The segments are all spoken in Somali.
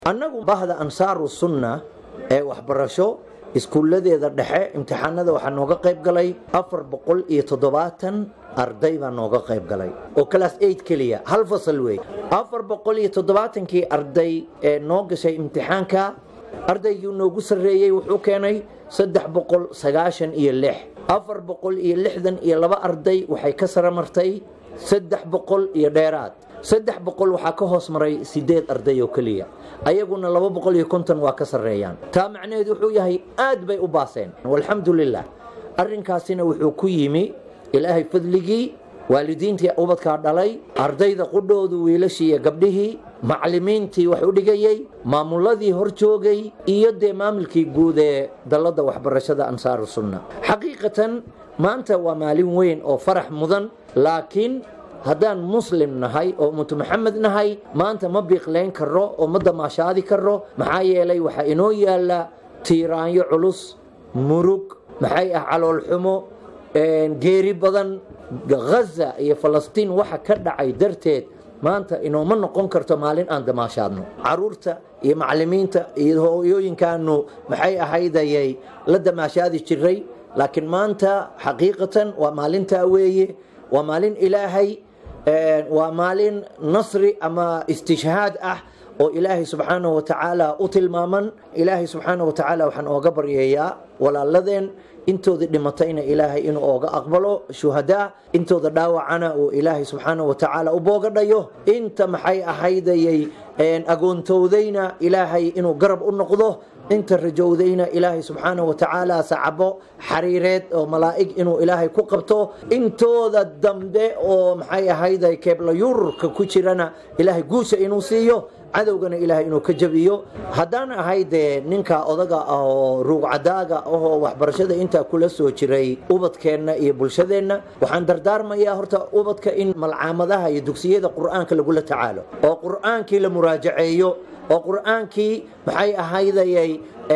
annagu bahda ansaaru sunna ee waxbarasho iskuulladeeda dhexe imtixaanada waxaa nooga qayb galay afar boqol iyo toddobaatan arday baa nooga qayb galay oo class eight keliya hal fasal wey afar boqol iyo toddobaatankii arday ee noo gashay imtixaanka ardaygii noogu sarreeyey wuxuu keenay saddex boqol sagaashan iyo lix afar boqol iyo lixdan iyo laba arday waxay ka sara martay saddex boqol iyo dheeraad saddex boqol waxaa ka hoos maray sideed arday oo keliya ayaguna laba boqol iyo konton waa ka sarreeyaan taa macnaheed wuxuu yahay aad bay u baaseen walxamdu lilah arrinkaasina wuxuu ku yimi ilaahay fadligii waalidiintii ubadkaa dhalay ardayda qudhoodu wiilashii iyo gabdhihii maclimiintii wax u dhigayey maamuladii hor joogay iyo dee maamulkii guud ee dalladda waxbarashada ansaaru sunna xaqiiqatan maanta waa maalin weyn oo farax mudan laakiin haddaan muslim nahay oo ummatu maxamed nahay maanta ma biiqlayn karo oo ma damaashaadi karo maxaa yeelay waxaa inoo yaalla tiiraanyo culus murug maxay ah caloolxumo geeri badan ghaza iyo falastiin waxa ka dhacay darteed maanta inooma noqon karto maalin aan damaashaadno caruurta iyo macalimiinta iyo hooyooyinkaanu maxay ahaydayay la damaashaadi jiray laakiin maanta xaqiiqatan waa maalintaa weeye waa maalin ilaahay waa maalin nasri ama istishhaad ah oo ilaahay subxaanahu watacaala u tilmaaman ilaahay subxaanahu watacaala waxaan ooga baryeeyaa walaaladeen intooda dhimatayna ilaahay inuu ooga aqbalo shuhadaa intooda dhaawacana uu ilaahay subxaanahu watacaala u boogadhayo inta maxay ahaydayay agoontowdayna ilaahay inuu garab u noqdo inta rajowdayna ilaahay subxaanahu watacaala sacabo xariireed oo malaa'ig inuu ilaahay ku qabto intooda dambe oo maxay ahayday keeblayurka ku jirana ilaahay guusha inuu siiyo cadowgana ilaahay inuu ka jabiyo haddaan ahay dee ninka odaga ah oo ruugcadaaga ahoo waxbarashada intaa kula soo jiray ubadkeenna iyo bulshadeenna waxaan dardaarmayaa horta ubadka in malcaamadaha iyo dugsiyada qur'aanka lagula tacaalo oo qur'aankii la muraajaceeyo oo qur'aankii maxay ahaydayay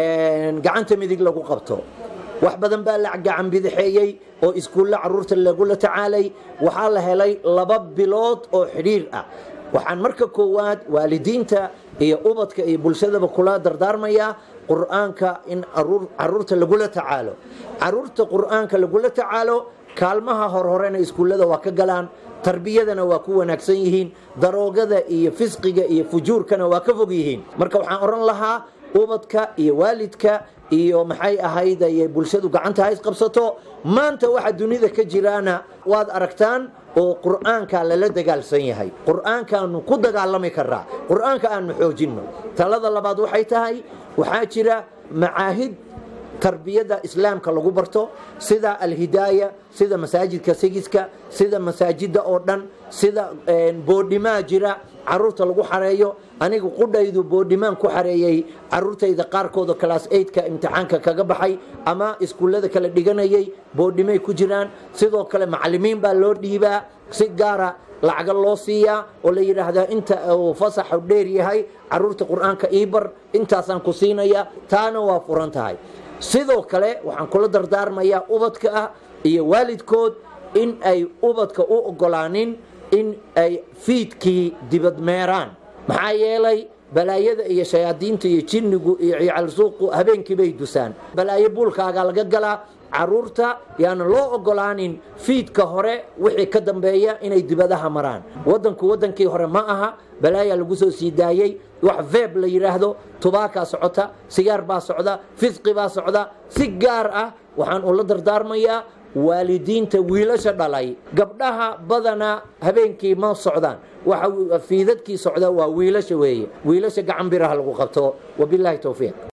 gacanta midig lagu qabto wax badan baa la gacan bidixeeyey oo iskuulla caruurta lagula tacaalay waxaa la helay laba bilood oo xidhiir ah waxaan marka koowaad waalidiinta iyo ubadka iyo bulshadaba kula dardaarmayaa qur'aanka in caruurta lagula tacaalo caruurta qur'aanka lagula tacaalo kaalmaha horhorena iskuullada waa ka galaan tarbiyadana waa ku wanaagsan yihiin daroogada iyo fisqiga iyo fujuurkana waa ka fog yihiin marka waxaan odhan lahaa ubadka iyo waalidka iyo maxay ahayday bulshadu gacanta ha isqabsato maanta waxa dunida ka jiraana waad aragtaan oo qur'aanka lala dagaalsan yahay qur'aankaanu ku dagaalami karaa qur'aanka aanu xoojinno talada labaad waxay tahay waxaa jira macaahid tarbiyada islaamka lagu barto sida alhidaaya sida masaajidka sigiska sida masaajida oo dhan sida boodhimaa jira caruurta lagu xareeyo aniga qudhaydu boodhimaan ku xareeyey caruurtayda qaarkooda class eidka imtixaanka kaga baxay ama iskuullada kala dhiganayay boodhimay ku jiraan sidoo kale macalimiin baa loo dhiibaa si gaara lacaga loo siiyaa oo la yidhaahdaa inta uu fasaxu dheer yahay caruurta qur-aanka iibar intaasaan ku siinaya taana waa furan tahay sidoo kale waxaan kula dardaarmayaa ubadka ah iyo waalidkood in ay ubadka u ogolaanin in ay fiidkii dibadmeeraan maxaa yeelay balaayada iyo shayaadiinta iyo jinnigu iyo ciyaalsuuqu habeenkii bay dusaan balaayo buulkaaga laga galaa caruurta yaana loo ogolaanin fiidka hore wixii ka dambeeya inay dibadaha maraan wadanku wadankii hore ma aha balaayaa lagu soo sii daayey wax veeb la yidhaahdo tubaakaa socota sigaar baa socda fisqi baa socda si gaar ah waxaan ula dardaarmayaa waalidiinta wiilasha dhalay gabdhaha badana habeenkii ma socdaan waxa fiidadkii socda waa wiilasha weeye wiilasha gacan biraha lagu qabto wabilaahi towfiiq